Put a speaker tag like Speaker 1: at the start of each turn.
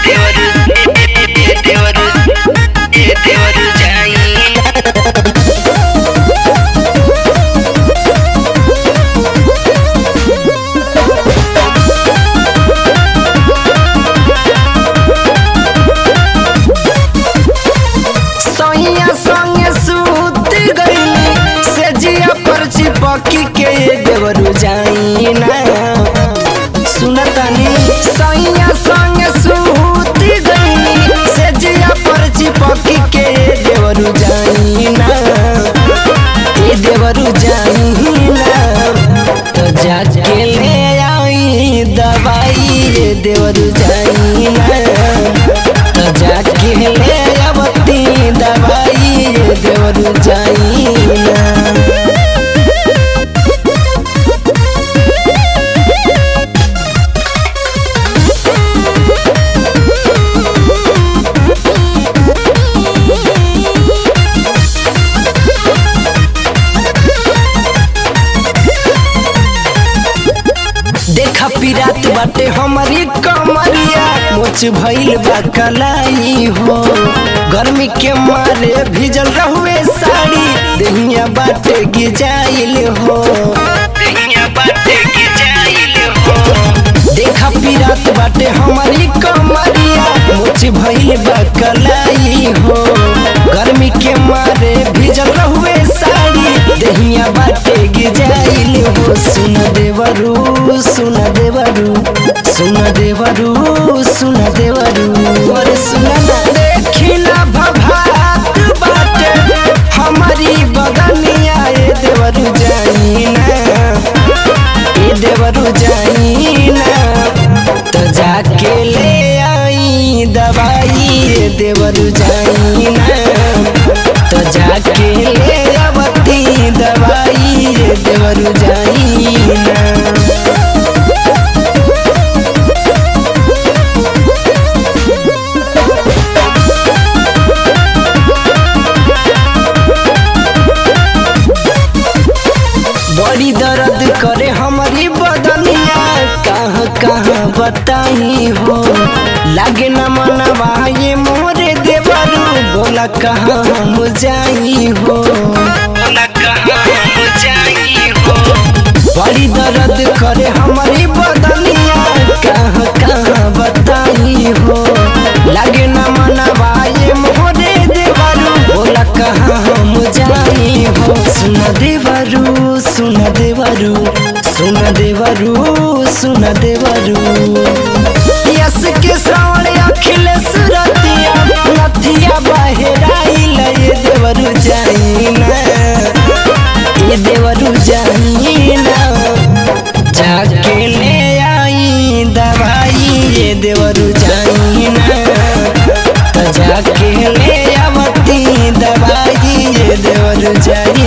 Speaker 1: ದೇವರು ಏ ದೇವರು ಏ ದೇವರು ಜಾಯಿನ
Speaker 2: सैया संगे सूत गईली से जिया पर चिपकी के देवरू जाइना सुनतनी सैया संगे सूत गईली से जिया पर चिपकी के देवरू जाइना ए देवरू जाइना तो जाके ले आई दवाई रे देवरू जाइना तो जाके ले आवती दवाई रे देवरू जाइना देखा पिरात बाटे हमारी कमरिया मोच भइल बा कलाई हो गर्मी के मारे भिजल रहुए साड़ी देहिया बाटे गिजाइल हो
Speaker 1: दुनिया बाटे की जाइल हो
Speaker 2: देखा पिरात बाटे हमारी कमरिया मोच भइल बा कलाई हो गर्मी के मारे भिजल रहुए साड़ी देहिया बाटे गिजाइल हो सुन देवरू सुन देवरू सुन देवरू सुन देवरू और सुन ना देखी ना भभात बाटे हमारी बगनिया ए देवरू जाइना ए देवरू जाइना तो जाके ले आई दवाई ए देवरू जाइना तो जाके ले आवती दवाई ए देवरू जाइना बड़ी दर्द करे हमारी बदनिया कहाँ कहाँ बताई हो लागे न मनवा ये मोरे देवरू बोला कहाँ हम जाई हो
Speaker 1: बोला कहाँ हम जाई हो
Speaker 2: बड़ी दर्द करे हमारी बदनिया कहाँ कहाँ बताई हो लागे न मनवा ये मोरे देवरू बोला कहाँ हम जाई हो सुन देवरू सुन देवरू सुन देवरू सुन देवरू यस के श्रावण अखिल सुरतिया नथिया बहेराइल ये देवरू जाइना ये देवरू जाइना जाके ले आई दवाई ये देवरू जाइना तो जाके ले आवती दवाई ये देवरू जाइना